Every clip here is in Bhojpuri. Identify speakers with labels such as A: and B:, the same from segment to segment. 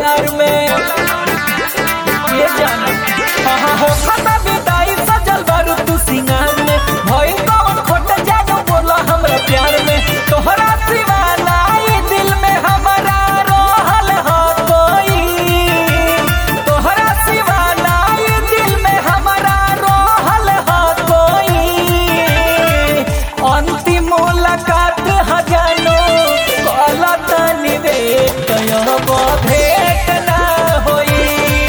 A: प्यार में ये जाना हाँ हाँ हो खाता विदाई सजल बारू तू सिंगार में भइल कौन खोट जानो बोला हमरा प्यार में तोहरा सिवा नाई दिल में हमारा रहल हो कोई तोहरा सिवा नाई दिल में हमारा रहल हो कोई अंतिम मुलाकात हजानो गलत निवेद भेट ना होई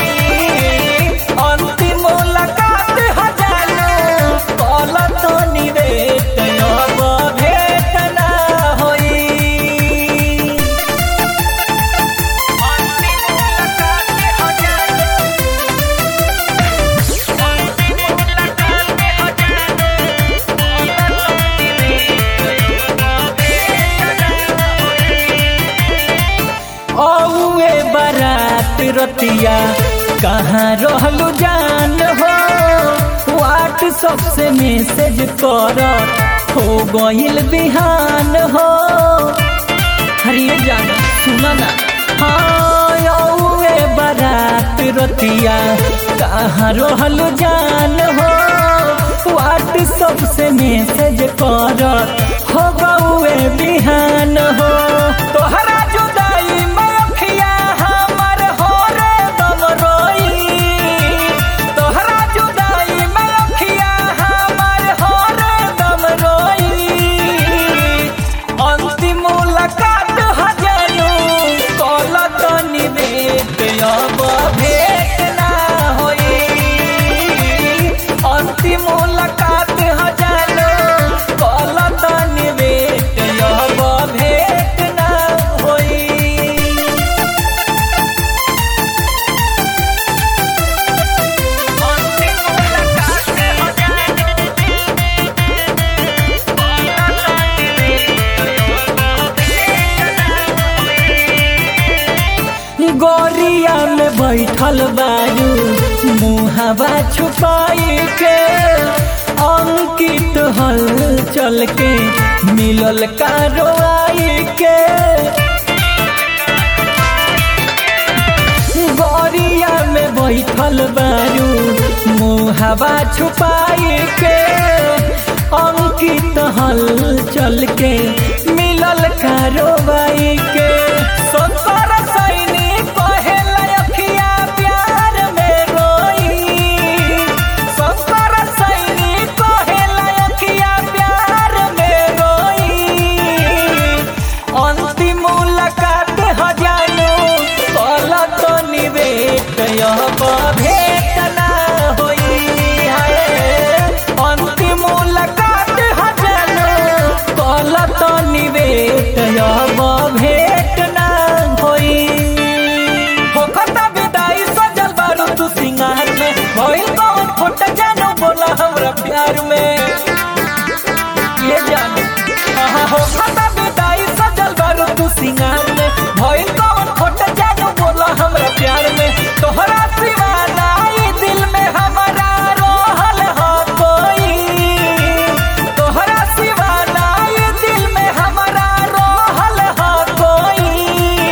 A: अंतिम मुलाकात हजानो गलत निवेद भेट ना होई अंतिम मुलाकात हजानो अंतिम मुलाकात औए बारात रतिया कहाँ रहलू जान हो व्हाट्सअप से मैसेज कर हो गइल बिहान हो हरिये जान सुना ना हाँ औए बारात रतिया कहाँ रहलू जान हो व्हाट्सअप से मैसेज कर हो गए बिहान हो तोहरा जुदाई में अखिया हमर हो रे दम रोई तोहरा जुदाई में अखिया हमर हो रे दम रोई अंतिम मुलाकात हजानु कलत निवेद अब भेट ना होई अंतिम मुलाकात हजानु कलत निवेद अब भेट ना होई अंतिम मुलाकात गोरिया में बैठल बारू मुहावा छुपाई के अंकित हल चल के मिलल कारवाई के गोरिया में बैठल बारू मुहावा छुपाई के अंकित हल चल के मिलल कारवाई के संसार सैनी पहला अखिया प्यार में रोई संसार सैनी पहला अखिया प्यार में रोई अंतिम मुलाकात हजानो कलत निवेद अब भेट ना होई है अंतिम मुलाकात हजानो कलत निवेद अब भेट ना होई होखता विदाई सजल बारू तू सिंगार में भइल कौन खोट जानो बोला हमरा प्यार में ये जाने हाँ हो खाता विदाई सजल बारू तू सिंगार में भइल कौन खोट जानो बोला हमरा प्यार में तोहरा सिवा नाई दिल में हमारा रहल हो कोई तोहरा सिवा नाई दिल में हमारा रहल हो कोई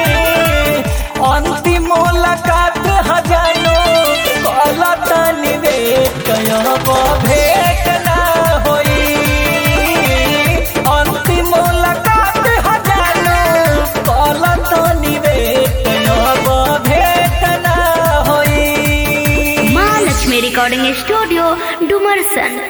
A: अंतिम मुलाकात हजानो गलत निवेद भेट ना होई अंतिम मुलाकात हजानो गलत निवेद भेट ना होई
B: माँ लक्ष्मी रिकॉर्डिंग स्टूडियो डुमरसन